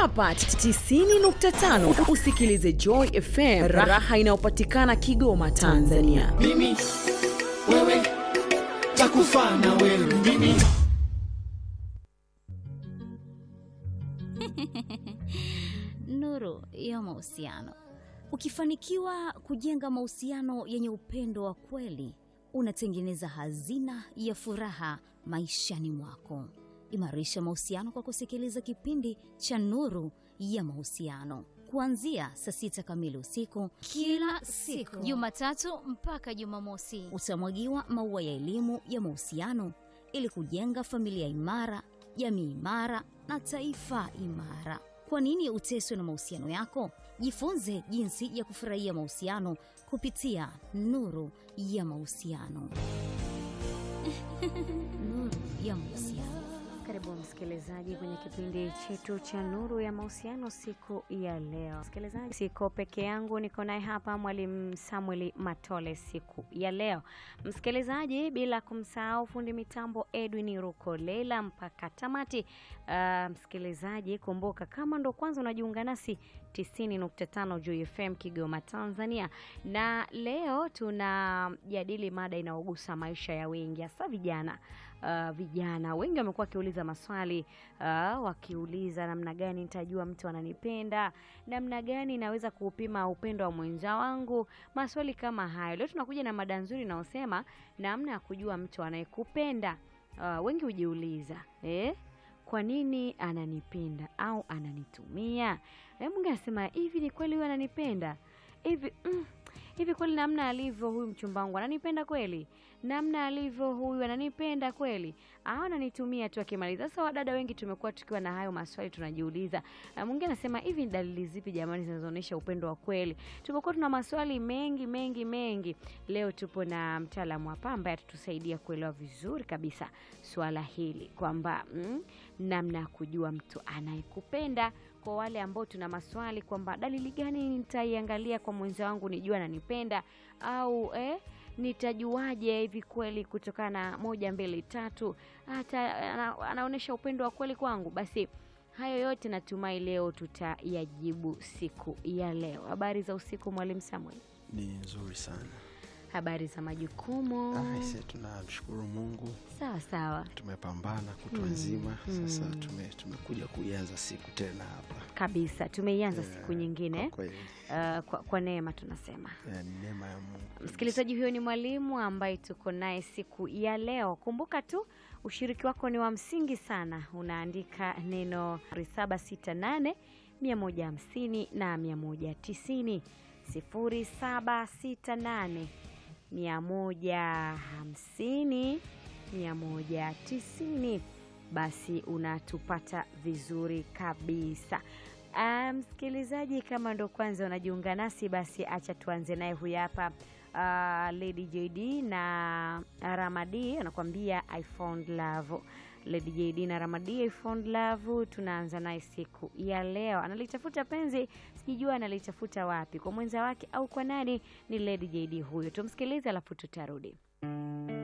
hapa 90.5 usikilize Joy FM, raha inayopatikana Kigoma, Tanzania. mimi wewe takufa na wewe mimi Nuru ya mahusiano. Ukifanikiwa kujenga mahusiano yenye upendo wa kweli, unatengeneza hazina ya furaha maishani mwako. Imarisha mahusiano kwa kusikiliza kipindi cha Nuru ya Mahusiano kuanzia saa sita kamili usiku kila siku, Jumatatu mpaka Jumamosi. utamwagiwa maua ya elimu ya mahusiano ili kujenga familia imara, jamii imara na taifa imara. Kwa nini uteswe na mahusiano yako? Jifunze jinsi ya kufurahia mahusiano kupitia Nuru ya Mahusiano. Nuru ya Mahusiano. Karibu msikilizaji kwenye kipindi chetu cha Nuru ya Mahusiano siku ya leo. Msikilizaji, siko peke yangu, niko naye hapa Mwalimu Samuel Matole siku ya leo. Msikilizaji, bila kumsahau fundi mitambo Edwin Rukolela mpaka tamati. Uh, msikilizaji, kumbuka kama ndo kwanza unajiunga nasi 90.5 Joy FM Kigoma, Tanzania, na leo tunajadili mada inayogusa maisha ya wengi, hasa vijana. Uh, vijana wengi wamekuwa wakiuliza maswali uh, wakiuliza namna gani nitajua mtu ananipenda, namna gani naweza kuupima upendo wa mwenza wangu, maswali kama hayo. Leo tunakuja na mada nzuri inayosema namna ya kujua mtu anayekupenda. Uh, wengi hujiuliza eh? kwa nini ananipenda au ananitumia? Eh, mwingine anasema hivi, ni kweli huyu ananipenda hivi mm, hivi kweli namna alivyo huyu mchumba wangu ananipenda kweli? Namna alivyo huyu ananipenda kweli au ananitumia tu akimaliza? Sasa wadada wengi tumekuwa tukiwa na hayo maswali tunajiuliza. Na mwingine anasema hivi, ni dalili zipi jamani zinazoonyesha upendo wa kweli? Tumekuwa tuna maswali mengi mengi mengi. Leo tupo na mtaalamu hapa ambaye atatusaidia kuelewa vizuri kabisa swala hili kwamba mm, namna ya kujua mtu anayekupenda kwa wale ambao tuna maswali kwamba dalili gani nitaiangalia kwa mwenza wangu nijua ananipenda au eh, nitajuaje hivi kweli kutokana na moja mbili tatu hata ana, anaonyesha upendo wa kweli kwangu basi hayo yote natumai leo tutayajibu siku ya leo habari za usiku mwalimu samuel ni nzuri sana habari za majukumu aise tunamshukuru mungu sawa sawa tumepambana kutwa Mm, nzima sasa mm. tume, tumekuja kuianza siku tena hapa kabisa tumeianza Yeah, siku nyingine kwa kweli uh, kwa, kwa neema tunasema eh, ni neema ya mungu msikilizaji huyo ni mwalimu ambaye tuko naye siku ya leo kumbuka tu ushiriki wako ni wa msingi sana unaandika neno 768 150 na 190 0768 150 190 basi unatupata vizuri kabisa Ah, msikilizaji kama ndo kwanza unajiunga nasi basi acha tuanze naye huyu hapa uh, lady jd na ramadi anakuambia i found love lady jd na ramadi i found love tunaanza naye siku ya leo analitafuta penzi sijijua analitafuta wapi kwa mwenza wake au kwa nani ni lady jd huyo tumsikilize alafu tutarudi